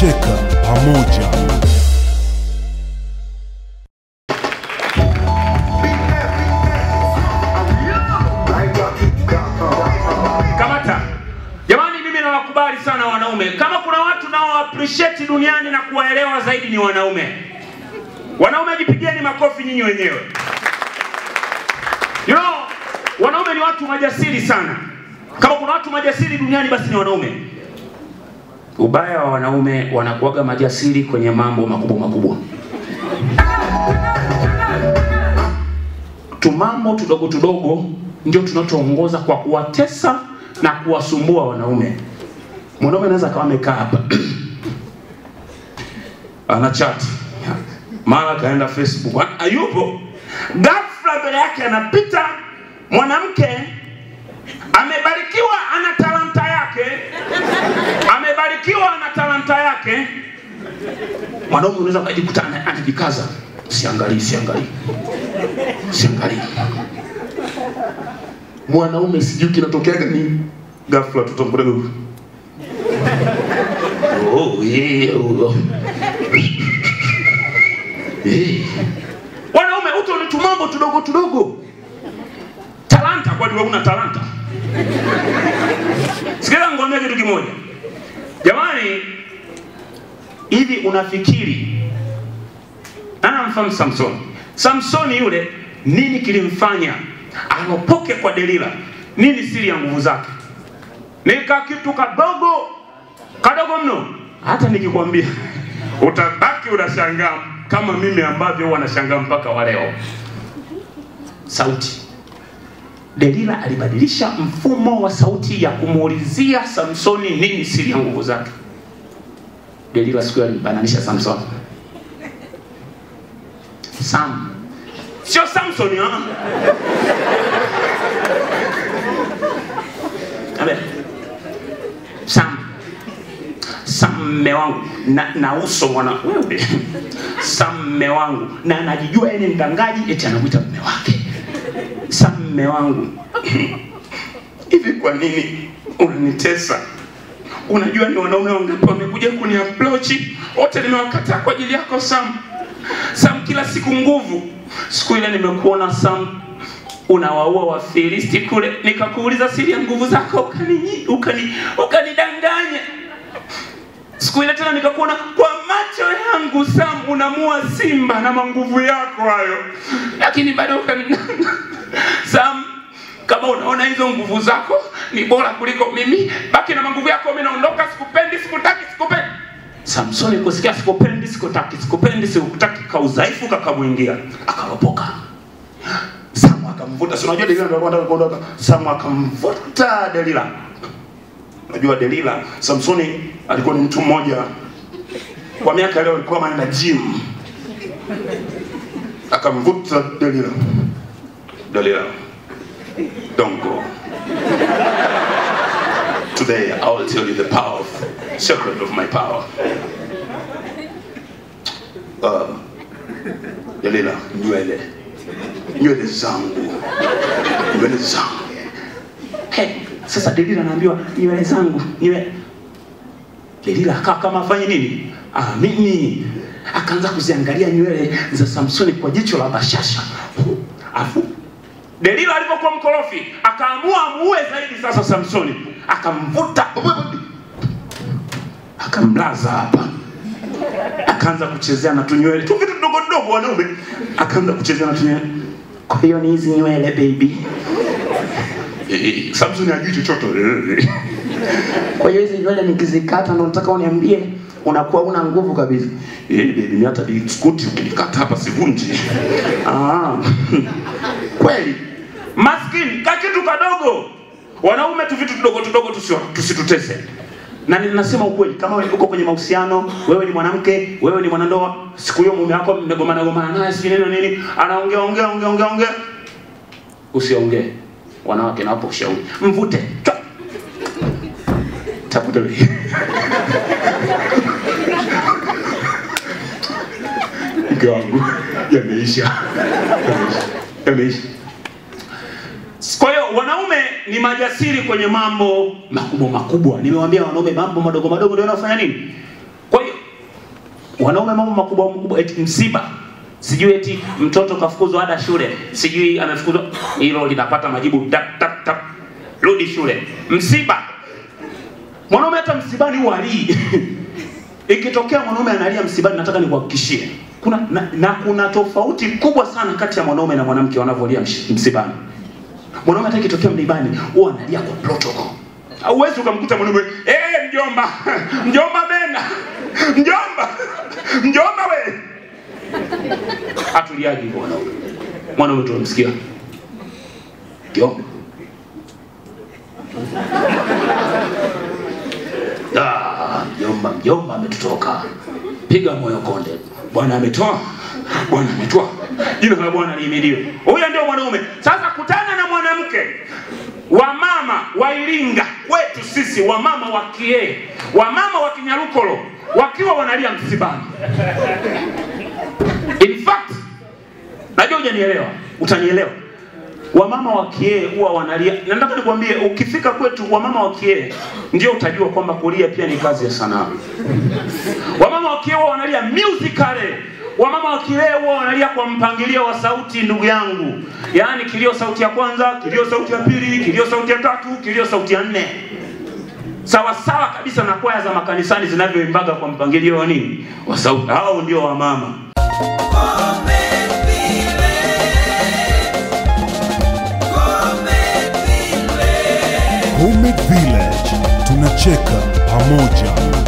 kucheka pamoja. Kamata. Jamani, mimi nawakubali sana wanaume. Kama kuna watu nao appreciate duniani na kuwaelewa zaidi ni wanaume. Wanaume jipigieni makofi nyinyi wenyewe. You know, wanaume ni watu majasiri sana. Kama kuna watu majasiri duniani basi ni wanaume. Ubaya wa wanaume wanakuwaga majasiri kwenye mambo makubwa makubwa. Tumambo tudogo tudogo ndio tunachoongoza kwa kuwatesa na kuwasumbua wanaume. Mwanaume anaweza akawa amekaa hapa ana chat, mara kaenda Facebook, hayupo. Ghafla mbele yake anapita mwanamke amebarikiwa, ana talanta yake, amebarikiwa, ana talanta yake. Mwanaume unaweza ukajikuta ana- anajikaza, siangalii, siangalii, siangalii mwanaume sijui kinatokeaga nini ghafla tutamkuta huyu. oh, yeah, oh. Eh. wanaume uto ni tumambo tudogo tudogo talanta kwani wewe una talanta sikiliza ngombe kitu kimoja jamani hivi unafikiri ana mfahamu samsoni samsoni yule nini kilimfanya aropoke kwa delila nini siri ya nguvu zake nika kitu kadogo kadogo mno hata nikikwambia utabaki unashangaa kama mimi ambavyo wanashangaa mpaka wa leo sauti delila alibadilisha mfumo wa sauti ya kumuulizia samsoni nini siri ya nguvu zake delila siku hiyo alimbananisha samsoni sam sio samson ah. Amen. Sam. Sam mme wangu na, na uso mwana wewe. Sam mme wangu na anajijua yeye ni mdangaji eti anamwita mme wake. Sam mme wangu. Hivi kwa nini unanitesa? Unajua ni wanaume wangapi wamekuja kuni approach wote nimewakataa kwa ajili yako Sam. Sam kila siku nguvu. Siku ile nimekuona Sam unawaua Wafilisti kule, nikakuuliza siri ya nguvu zako ukani ukani ukanidanganya. Siku ile tena nikakuona kwa macho yangu Sam unamua simba na manguvu yako hayo, lakini bado ukani Sam, kama unaona hizo nguvu zako ni bora kuliko mimi, baki na manguvu yako, mimi naondoka, sikupendi, sikutaki, sikupendi. Samsoni kusikia sikupendi, sikutaki, sikupendi, sikutaki, kaudhaifu kakamwingia, akaropoka. Samu akamvuta, si unajua Delila ndio alikuwa anataka kuondoka. Samu akamvuta Delila. Unajua Delila, Samsoni alikuwa ni mtu mmoja kwa miaka leo alikuwa anaenda gym. Akamvuta Delila. Delila, don't go. Today I will tell you the power of secret of my power. Uh, Delila, nywele nywele zangu nywele zangu hey, sasa delila anaambiwa nywele zangu nywele delila akawa kama afanye nini amini akaanza kuziangalia nywele za samsoni kwa jicho la bashasha afu delila alivyokuwa mkorofi akaamua amuue zaidi sasa samsoni akamvuta akamlaza hapa akaanza kuchezea na tunywele tu vitu vidogo vidogo wanaume akaanza kuchezea na tunywele kwa hiyo ni hizi nywele baby Eh, Samson hajui chochote Eh. Kwa hiyo hizi nywele nikizikata ndo nataka uniambie unakuwa una nguvu kabisa. Eh, baby mimi hata biskuti ukinikata hapa sivunji Ah. kweli maskini ka kitu kadogo wanaume tu vitu tudogo tudogo tusio- tusitutese na ninasema ukweli kama wewe uko kwenye mahusiano wewe ni mwanamke wewe ni mwanandoa siku hiyo mume wako mmegomana gomana naye si neno nini anaongea ongea ongea ongea ongea usiongee wanawake nawapo ushauri mvute Chwa. tafuta wewe. mke wangu yameisha Yameisha. yameisha kwa hiyo wanaume ni majasiri kwenye mambo makubwa makubwa nimewambia wanaume mambo madogo madogo ndio wanafanya nini kwa hiyo wanaume mambo makubwa makubwa, eti msiba, sijui eti mtoto kafukuzwa ada shule, sijui amefukuzwa, hilo linapata majibu tap tap tap, rudi shule. Msiba, mwanaume hata msibani huwa alii ikitokea mwanaume analia msibani, nataka nikuhakikishie kuna na, na kuna tofauti kubwa sana kati ya mwanaume na mwanamke wanavyolia msh- msibani. Mwanaume hata ikitokea msibani huwa analia kwa protocol. Hauwezi ukamkuta mwanaume eh, mjomba mjomba bena mjomba mjomba we hatuliaji hivyo wanaume. Mwanaume tunamsikia mjomba Ah, mjomba mjomba ametutoka, piga moyo konde. Bwana ametoa, Bwana ametoa, jina la Bwana lihimidiwe. Huyo ndio mwanaume. Sasa kutana na mwanamke wamama wa Iringa kwetu sisi, wamama wa Kiee, wamama wa Kinyarukolo wakiwa wanalia msibani. In fact, najua hujanielewa, utanielewa. Wamama wa Kiee huwa wanalia. Na Nataka nikwambie, ukifika kwetu wamama wa Kiee ndio utajua kwamba kulia pia ni kazi ya sanaa. Wamama wa Kiee huwa wanalia musically. Wamama wa Kiee huwa wanalia kwa mpangilio wa sauti, ndugu yangu, yaani kilio sauti ya kwanza, kilio sauti ya pili, kilio sauti ya tatu, kilio sauti ya nne, sawa sawa kabisa na kwaya za makanisani zinavyoimbaga kwa mpangilio wa nini, wa sauti. Hao ndio wamama. Homemade Village tunacheka pamoja.